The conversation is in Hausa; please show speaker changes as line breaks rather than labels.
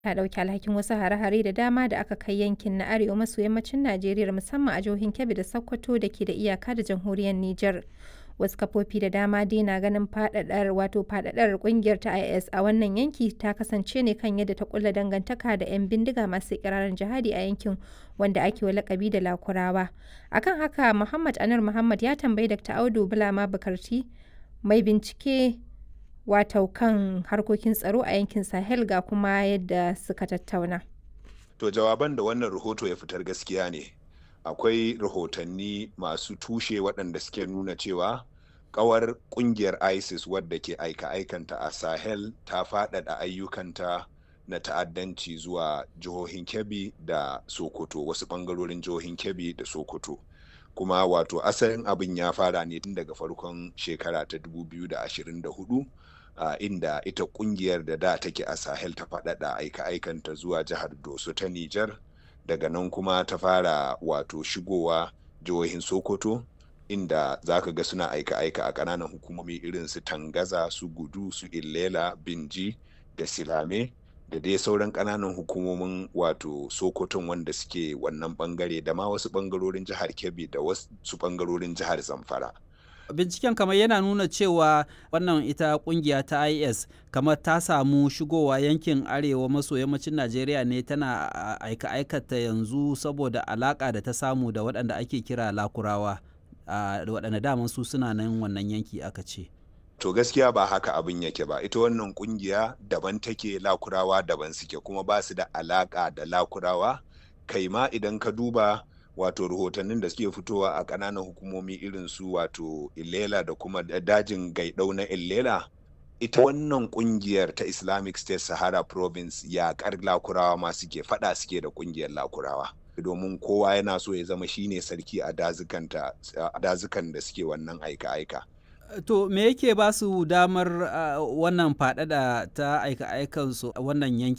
ta ɗauki alhakin wasu hare-hare da dama da aka kai yankin na arewa maso yammacin Najeriya musamman a jihohin Kebbi da Sokoto da ke da iyaka da jamhuriyar Nijar. Wasu kafofi da dama dai na ganin faɗaɗar wato faɗaɗar ƙungiyar ta IS a wannan yanki ta kasance ne kan yadda ta kulla dangantaka da 'yan bindiga masu ikirarin jihadi a yankin wanda ake wa lakabi da Lakurawa. Akan haka Muhammad Anur Muhammad ya tambayi Dr. Audu Bulama Bukarti mai bincike wato kan harkokin tsaro a yankin Sahel ga kuma yadda suka tattauna.
To jawaban da wannan rahoto ya fitar gaskiya ne. Akwai rahotanni masu tushe waɗanda suke nuna cewa kawar kungiyar ISIS wadda ke aika-aikanta a Sahel ta faɗaɗa ayyukanta na ta'addanci zuwa jihohin Kebbi da Sokoto wasu ɓangarorin jihohin Kebbi da Sokoto. Kuma wato asalin abin ya fara ne tun daga farkon shekara ta 2024 uh, inda ita kungiyar da da take a Sahel ta faɗaɗa aika-aikanta zuwa jihar Doso ta Nijar daga nan kuma ta fara wato shigowa jihohin Sokoto inda za ka ga suna aika-aika a ƙananan hukumomi irin su tangaza su gudu su illela binji da silame da dai sauran ƙananan hukumomin wato sokoton wanda suke wannan bangare da ma wasu bangarorin jihar kebbi da wasu bangarorin jihar zamfara
binciken kamar yana nuna cewa wannan ita kungiya ta is kamar ta samu shigowa yankin arewa maso yammacin najeriya ne tana aika-aikata yanzu saboda alaka da ta samu da waɗanda ake kira lakurawa da waɗanda daman su suna nan wannan yanki aka ce
to gaskiya ba haka abin yake ba ita wannan kungiya daban take lakurawa daban suke kuma ba su da alaka da lakurawa kai ma idan ka duba wato rahotannin da suke fitowa a ƙananan hukumomi irin su wato illela da kuma dajin gaidau na illela ita wannan kungiyar ta islamic state sahara province yaƙar lakurawa ma suke fada suke da kungiyar lakurawa domin kowa yana so ya zama shine sarki a dazukan da suke wannan aika-aika
To me yake ba su damar uh, wannan faɗaɗa ta aika-aikansu a wannan yanki